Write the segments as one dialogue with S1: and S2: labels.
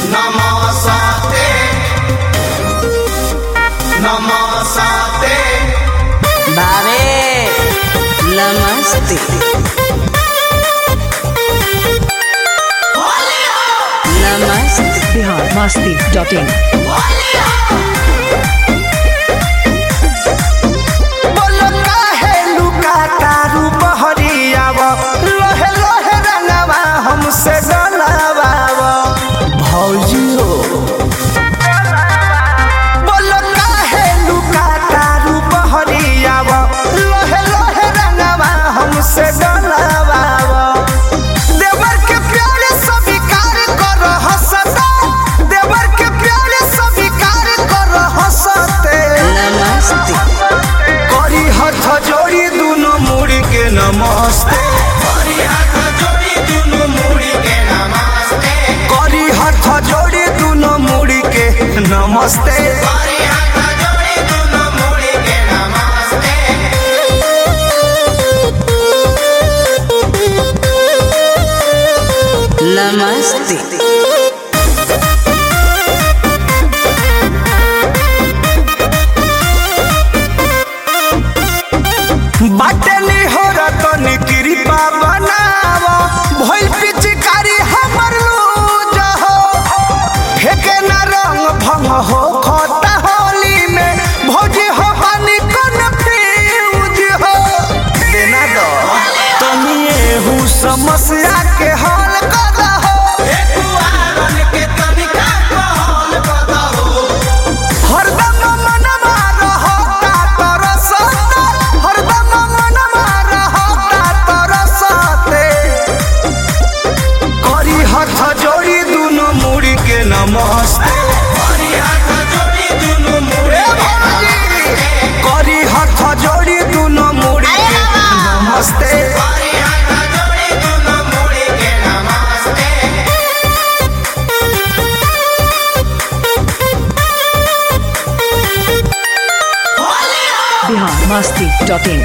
S1: Namaste. Namaste.
S2: भावे नमस्ते नमस्ते
S3: बिहार मस्ती डॉट इन
S4: बोलो काहे लुका तारू बहरियाव लोहे लोहे रंगवा हमसे डलावाव भौजी हो बोलो काहे लुका तारू बहरियाव लोहे लोहे रंगवा हमसे डलावाव देवर के प्यार स्वीकार कर हंसता देवर के प्यार स्वीकार कर हंसते
S2: नमस्ते
S4: करी हाथ जोड़ी दुनो मुड़ी के नमस्ते
S1: हरि हाथ जोड़ी दुनु मुड़ी के नमस्ते
S4: करी हाथ जोड़ी दुनो मुड़ी के नमस्ते
S1: हरि हाथ जोड़ी दुनु मुड़ी के नमस्ते
S2: नमस्ते
S4: बाटे नी हो रतनी कृपा बनाव भइल पिचकारी हमर लूज हो फेके न रंग भंग हो खता होली में भौजी हो पानी कन फ्यूज हो देना दो तनी एहू समस्या के हल कर हो
S1: कुआरन के तनिका कहल बताओ
S4: हरदम मनवा रहता तरसता हरदम मनवा रहता तरसते करी हाथ जोड़ी दुनो मुड़ी के नमस्ते
S1: हरि हाथ जोड़ी दुनु मुड़ी के नमस्ते
S4: करी हाथ जोड़ी दुनो मुड़ी के नमस्ते
S1: हरि हाथ जोड़ी दुनु मुड़ी के नमस्ते
S3: बिहार मस्ती डॉट इन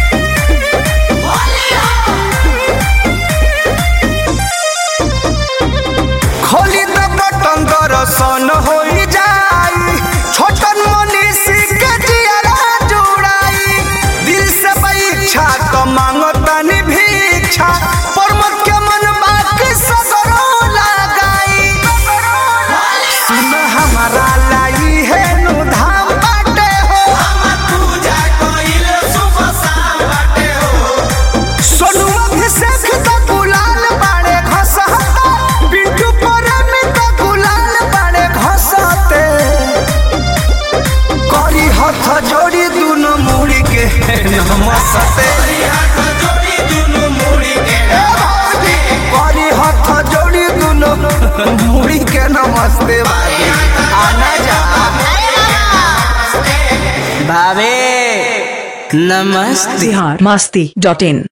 S4: खोली द बटन दर्शन हो जाई छोटन मनीषी के जियरा जुड़ाई दिल से परीक्षा तो मांगतनी भिक्षा परमत के मन बाकी सगरो लगाई सुन हमारा लाई है नु धाम बाटे हो
S1: हमर पूजा कइल सुबह शाम बाटे हो
S4: सोनू अभिषेक तो गुलाल बाड़े घसहता पिंटू प्रेमी तो गुलाल बाड़े घसते करी हाथ जोड़ी दुनो मुड़ी के नमस्ते
S1: हरि हाथ जोड़ी दुनु मुड़ी के नमस्ते
S4: करी हाथ जोड़ी दुनो मुड़ी के नमस्ते आना जा
S2: भावे नमस्ते
S3: बिहार मस्ती डॉट इन